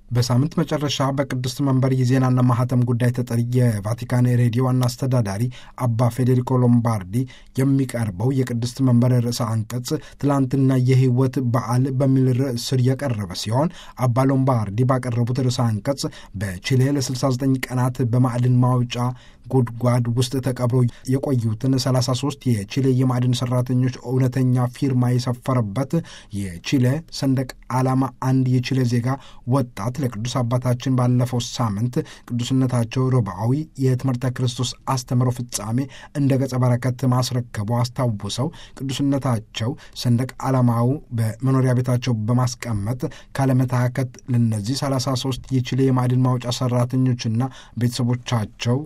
በሳምንት መጨረሻ በቅድስት መንበር የዜናና ማህተም ጉዳይ ተጠሪ የቫቲካን ሬዲዮ ዋና አስተዳዳሪ አባ ፌዴሪኮ ሎምባርዲ የሚቀርበው የቅድስት መንበር ርዕሰ አንቀጽ ትላንትና የህይወት በዓል በሚል ርዕስ ስር የቀረበ ሲሆን አባ ሎምባርዲ ባቀረቡት ርዕሰ አንቀጽ በቺሌ ለ69 ቀናት በማዕድን ማውጫ ጉድጓድ ውስጥ ተቀብሮ የቆዩትን 33 የቺሌ የማዕድን ሰራተኞች እውነተኛ ፊርማ የሰፈረበት የቺሌ ሰንደቅ ዓላማ አንድ የቺሌ ዜጋ ወጣት ለቅዱስ አባታችን ባለፈው ሳምንት ቅዱስነታቸው ሮብዓዊ የትምህርተ ክርስቶስ አስተምሮ ፍጻሜ እንደ ገጸ በረከት ማስረከቡ አስታውሰው ቅዱስነታቸው ሰንደቅ ዓላማው በመኖሪያ ቤታቸው በማስቀመጥ ካለመታከት ለነዚህ 33 የቺሌ የማዕድን ማውጫ ሰራተኞችና ቤተሰቦቻቸው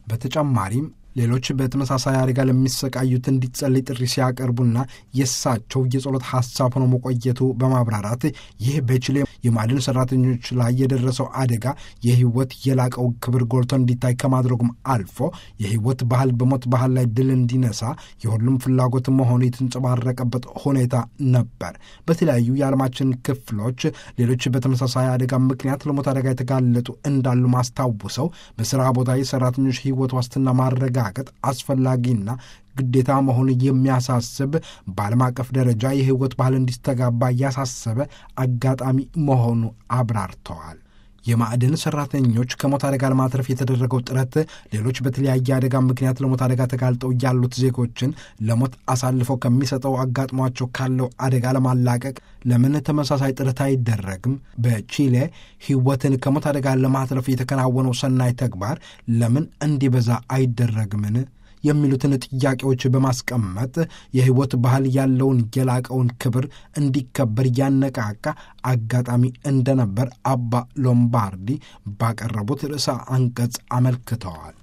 በተጨማሪም ሌሎች በተመሳሳይ አደጋ ለሚሰቃዩት እንዲጸልይ ጥሪ ሲያቀርቡና የእሳቸው የጸሎት ሐሳብ ሆኖ መቆየቱ በማብራራት ይህ በቺሌ የማዕድን ሰራተኞች ላይ የደረሰው አደጋ የህይወት የላቀው ክብር ጎልቶ እንዲታይ ከማድረጉም አልፎ የህይወት ባህል በሞት ባህል ላይ ድል እንዲነሳ የሁሉም ፍላጎት መሆኑ የተንጸባረቀበት ሁኔታ ነበር። በተለያዩ የዓለማችን ክፍሎች ሌሎች በተመሳሳይ አደጋ ምክንያት ለሞት አደጋ የተጋለጡ እንዳሉ ማስታውሰው በስራ ቦታ የሰራተኞች ህይወት ዋስትና ማረጋ ማረጋገጥ አስፈላጊና ግዴታ መሆኑ የሚያሳስብ በዓለም አቀፍ ደረጃ የህይወት ባህል እንዲስተጋባ ያሳሰበ አጋጣሚ መሆኑ አብራርተዋል። የማዕድን ሰራተኞች ከሞት አደጋ ለማትረፍ የተደረገው ጥረት ሌሎች በተለያየ አደጋ ምክንያት ለሞት አደጋ ተጋልጠው ያሉት ዜጎችን ለሞት አሳልፈው ከሚሰጠው አጋጥሟቸው ካለው አደጋ ለማላቀቅ ለምን ተመሳሳይ ጥረት አይደረግም? በቺሌ ህይወትን ከሞት አደጋ ለማትረፍ የተከናወነው ሰናይ ተግባር ለምን እንዲበዛ አይደረግምን? የሚሉትን ጥያቄዎች በማስቀመጥ የህይወት ባህል ያለውን የላቀውን ክብር እንዲከበር ያነቃቃ አጋጣሚ እንደነበር አባ ሎምባርዲ ባቀረቡት ርዕሰ አንቀጽ አመልክተዋል።